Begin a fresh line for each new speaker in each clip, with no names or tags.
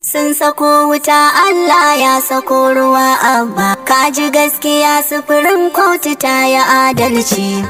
Sun sako wuta Allah ya sako ruwa abba Kaji gaskiya sufurin kotu ta yi adalci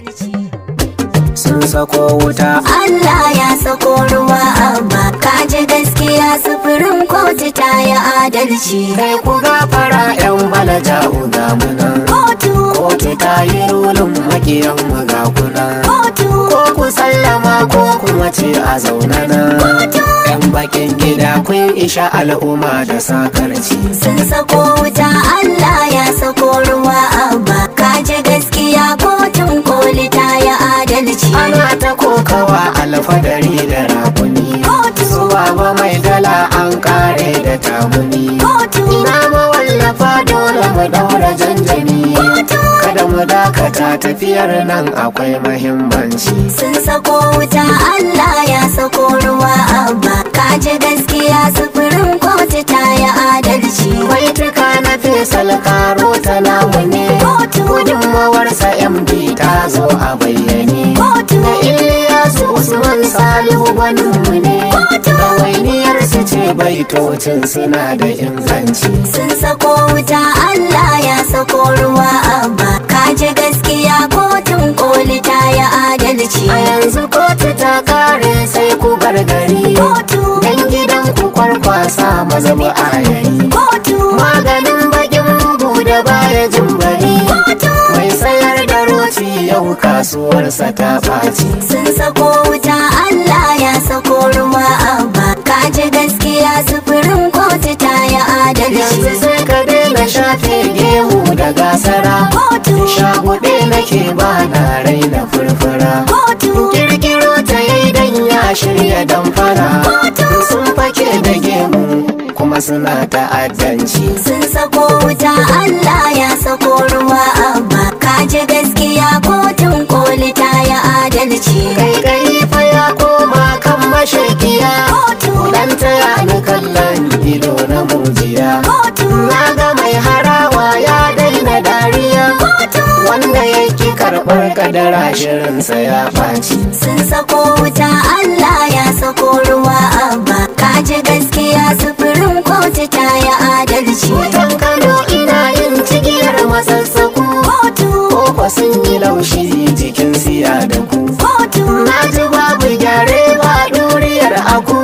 sun sako wuta
Allah ya sako ruwa abba Kaji gaskiya sufurin kotu ta yi adalci
kai ku gafara yan balaja ga munan
Kotu,
kotu ta yi rulun makiyan mu ga kunan
kotu,
ko ku sallama ko kuma ce a zaune nan yan bakin gida kun isha al'umma da sakarci
sun sako wuta Allah ya sako ruwa abba Kaji gaskiya kotun koli ta yi adalci
ana ta kokawa alfadari da rakuni
Kotu.
zuwa ba mai dala an kare da tamuni
Kotu,
ina mawallafa dole mu daura janjani kada mu dakata tafiyar nan akwai mahimmanci
sun sako wuta Allah ya sako ruwa abba Kaji gaskiya sufurin kotu ta yi adalci
baituka na fesal karo ta namu ne
Kotu.
gudunmawarsa md ta zo a bayyane
Kotu.
da iliyasu usman salihu gwaninmu ne ɗawainiyar su ce baitocin suna da inganci
sun sako wuta Allah ya sako ruwa abba Kaji gaskiya kotun koli ta yi adalci
a yanzu kotu ta kare sai ku bar gari
Kotu,
dan gidan ku kwarkwasa maza ba a yayi
kotu,
maganin bakin bugu da baya jin bari mai sayar da roti yau kasuwarsa ta ɓaci
sun sako wuta Allah ya sako ruwa abba Kaji gaskiya sufurin kotu ta yi
yanzu
adalci
sai ka daina shafe gemu da gasara
Kotu,
shaguɗe nake ba na raina furfura
kotu,
kirkiro ta yi dan ya shirya damfara sun fake da gemu kuma suna ta'addanci
sun sako wuta Allah ya sako ruwa abba Kaji gaskiya kotun koli ta yi adalci
kai gari fa ya koma kan mashakiya
Kotu,
dan taya ni kallon ido na mujiya
kotu,
na ga mai harawa ya daina dariya wanda yake karɓar kadara shirinsa ya ɓaci
sun sako wuta Allah ya sako ruwa abba Kaji gaskiya sufurin kotu ta yi adalci
Wutan Kano ina yin cigiyar masassaku
Kotu,
Koko sun yi laushi jikin siya da ku
kotu,
Na ji babu gyare ba ɗuriyar aku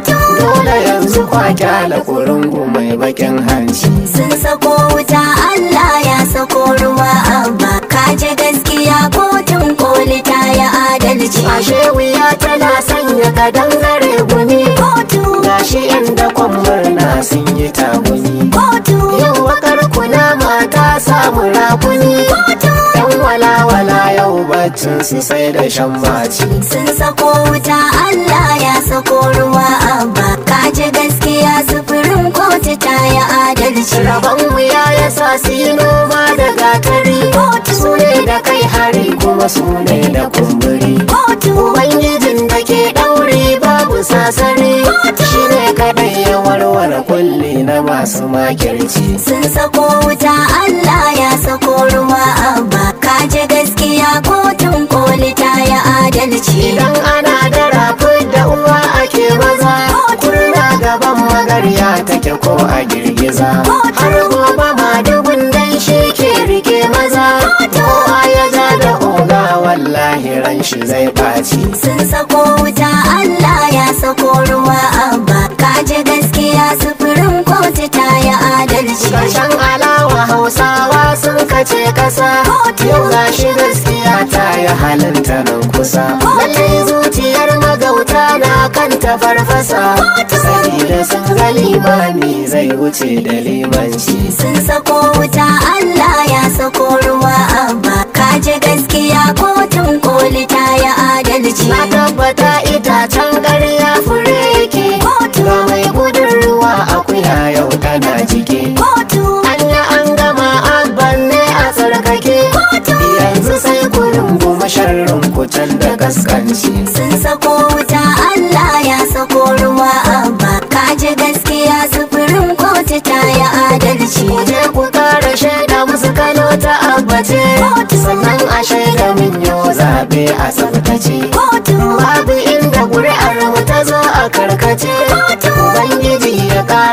Dole yanzu kwa kyala kurungu mai bakin hanci
sun sako wuta Allah ya sako ruwa abba Kaji gaskiya kotun koli ta yi adalci
Ashe wuya tana sanya kadangare gumi
Kotu,
Gashi inda murna sun yi tagumi
kotu,
Yau wakar kuna mata samu rakuni Yan walawala yau baccin su sai da shan baci
sun sako wuta Allah ya sako ruwa abba Kaji gaskiya sufurin kotu ta yi adalci
Rabon wuya ya sa su yi noma da gatari Su ne da kai hari kuma su ne da kumburi
Kotu,
Ubangijin da ke ɗauri babu sasari Shi ne kaɗai ya warware kulli na masu makirci
sun sako wuta Allah ya sako ruwa abba Kaji gaskiya kotun koli ta yi adalci
Idan ana da rafi da uwa ake maza Kurna gaban magarya take ko a girgiza Har gobe ma dubun dan shi ke rike maza Kowa ya ja da oga wallahi ran shi zai ɓaci
sun sako wuta Allah ya sako ruwa abba Kaji gaskiya sufurin kotu ta yi adalci
Karshen alawa hausawa sun kace kasa Yau gashi gaskiya ta yi halinta nan kusa Lallai zuciyar magauta na kanta farfasa Sabida sun ga limani zai wuce da limanci
sun sako wuta Allah ya sako ruwa abba Kaji gaskiya kotun koli ta yi adalci
Na tabbata itacen ƙarya fure yake Ga mai gudun ruwa akuya yau tana jike
Kotu,
Anya an gama abban ne a tsarkake Yanzu sai ku runguma sharrin kucan da kaskanci
sun sako wuta Allah ya sako ruwa abba Kaji gaskiya sufurin kotu ta yi adalci
Je ku kara shaida musu kano ta abbace Sannan a shaida min yau zaɓe a tsaftace
Kotu,
Babu inda ƙuri'ar mu ta zo a karkace Ubangiji ya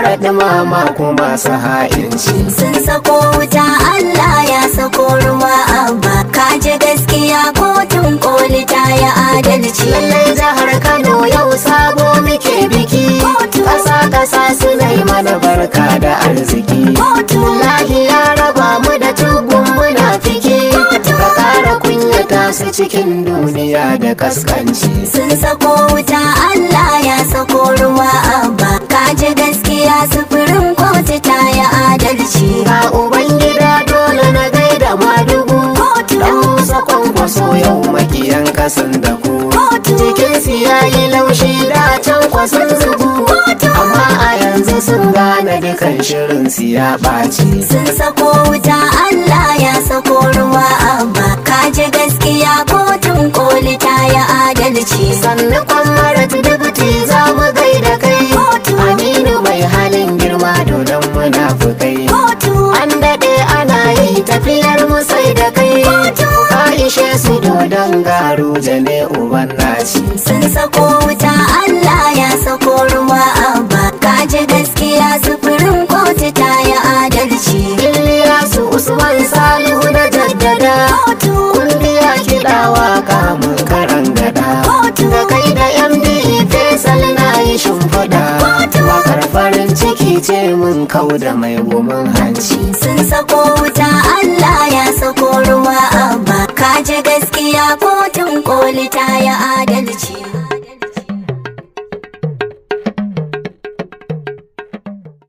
haɗu mama kuma su ha'inci
sun sako wuta Allah ya sako ruwa abba kaji gaskiya kotun koli ta yi adalci
lallai jihar kano yau sabo muke biki ƙasa ƙasa suna yi mana barka da arziki lahi ya raba mu da tugun munafiki ka ƙara kunyata su cikin duniya da kaskanci
sun sako wuta Allah ya sako ruwa abba kaji gaskiya sufurin kotu ta yi adalci
ga ubangida dole na gaida madugu dan musa kwankwaso yau makiyan kasan da ku jikinsu ya yi laushi da can kwasan zugu amma a yanzu sun gane dukan shirin su ya ɓaci
sun sako wuta Allah ya sako ruwa abba kaji gaskiya kotun koli ta yi adalci
sannu kwamarat dubuti za mu gaida kai aminu mai halin girma dodon munafukai an daɗe ana yi tafiyar mu sai da kai ka ishe su dodon garu jane uban naci
sun sako wuta Allah ya sako ruwa abba kaji gaskiya sufurin kotu ta yi adalci
Iliyasu Usman Salihu na jaddada kungiya kiɗawa kamun karan gada da kai da MD Faisal na yi shimfiɗa wakar farin ciki ce mun kau da mai gumin hanci
sun sako wuta Allah ya sako ruwa abba kaji gaskiya kotun koli ta yi adalci